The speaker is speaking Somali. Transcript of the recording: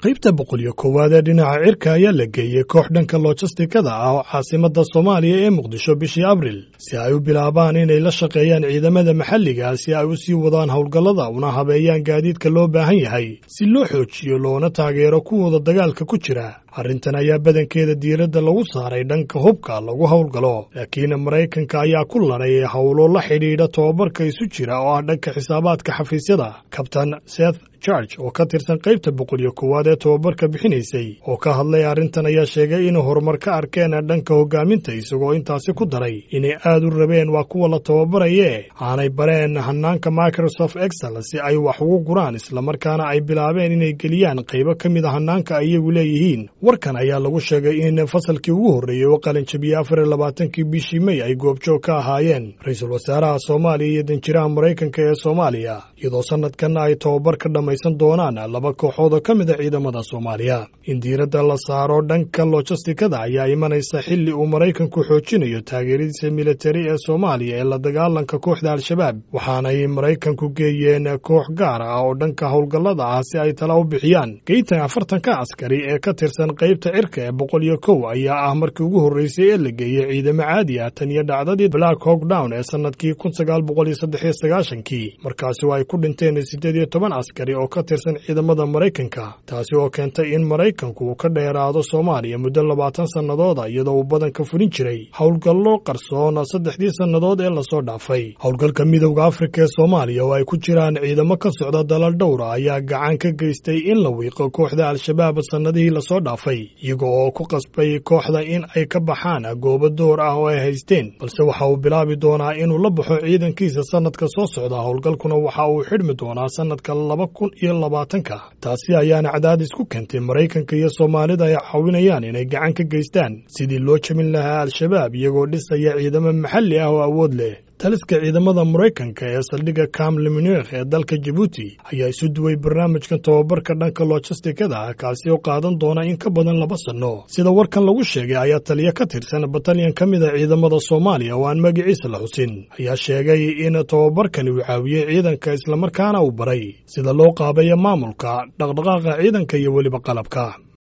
qaybta boqol iyo koowaad ee dhinaca cirka ayaa la geeyey koox dhanka lojistikada ah oo caasimadda soomaaliya ee muqdisho bishii abril si ay u bilaabaan inay la shaqeeyaan ciidamada maxalliga si ay u sii wadaan howlgallada una habeeyaan gaadiidka loo baahan yahay si loo xoojiyo loona taageero kuwooda dagaalka ku jira arrintan ayaa badankeeda diiradda lagu saaray dhanka hubka lagu howlgalo laakiin maraykanka ayaa ku laray howlo la xidhiidha tobabarka isu jira oo ah dhanka xisaabaadka xafiisyada kabtan seth george oo ka tirsan qaybta boqol iyo koowaad ee tobabarka bixinaysay oo ka hadlay arrintan ayaa sheegay inay horumar ka arkeen dhanka hogaaminta isagoo intaasi ku daray inay aad u rabeen waa kuwa la tababaraye aanay bareen hanaanka microsoft excel si ay wax ugu guraan islamarkaana ay bilaabeen inay geliyaan qaybo ka mid a hanaanka ay iyagu leeyihiin warkan ayaa lagu sheegay in fasalkii ugu horreeyey oo qalinjabiyey afar iyo labaatankii bishii mey ay goobjoog ka ahaayeen ra-iisul wasaaraha soomaaliya iyo danjiraha maraykanka ee soomaaliya iyadoo sanadkanna ay tobabar ka dhammaysan doonaan laba kooxood oo ka mid a ciidamada soomaaliya in diiradda la saaro dhanka lojistikada ayaa imanaysa xilli uu maraykanku xoojinayo taageeradiisa militari ee soomaaliya ee la dagaalanka kooxda al-shabaab waxaanay maraykanku geeyeen koox gaar ah oo dhanka howlgallada ah si ay tala u bixiyaan geytan afartanka askari ee ka tirsan qaybta cirka ee boqol iyo kow ayaa ah markii ugu horreysay ee la geeyey ciidamo caadi ah tan iyo dhacdadii black hawk down ee sannadkii kun sagaal boqol iyo saddex iyo sagaashankii markaasi oo ay ku dhinteen siddeed iyo toban askari oo ka tirsan ciidamada maraykanka taasi oo keentay in maraykanku uu ka dheeraado soomaaliya muddo labaatan sannadooda iyadoo uu badanka fulin jiray howlgallo qarsoon saddexdii sannadood ee lasoo dhaafay howlgalka midowda afrika ee soomaaliya oo ay ku jiraan ciidamo ka socda dalal dhowra ayaa gacan ka geystay in la wiiqo kooxda al-shabaab sannadihii lasoo dhaafay iyaga oo ku qasbay kooxda in ay ka baxaan goobo door ah oo ay haysteen balse waxa uu bilaabi doonaa inuu la baxo ciidankiisa sannadka soo socda howlgalkuna waxa uu xidhmi doonaa sannadka laba kun iyo labaatanka taasi ayaana cadaadis ku keentay maraykanka iyo soomaalida ay caawinayaan inay gacan ka geystaan sidii loo jabin lahaa al-shabaab iyagoo dhisaya ciidamo maxalli ah oo awood leh taliska ciidamada maraykanka ee saldhigga kam limunikh ee dalka jabuuti ayaa isu duway barnaamijkan tobabarka dhanka lojistikada ah kaasi oo qaadan doona in ka badan laba sanno sida warkan lagu sheegay ayaa taliya ka tirsan batalyan ka mid a ciidamada soomaaliya oo aan magaciisa la xusin ayaa sheegay in tobabarkani uu caawiyey ciidanka islamarkaana uu baray sida loo qaabeeyo maamulka dhaqdhaqaaqa ciidanka iyo weliba qalabka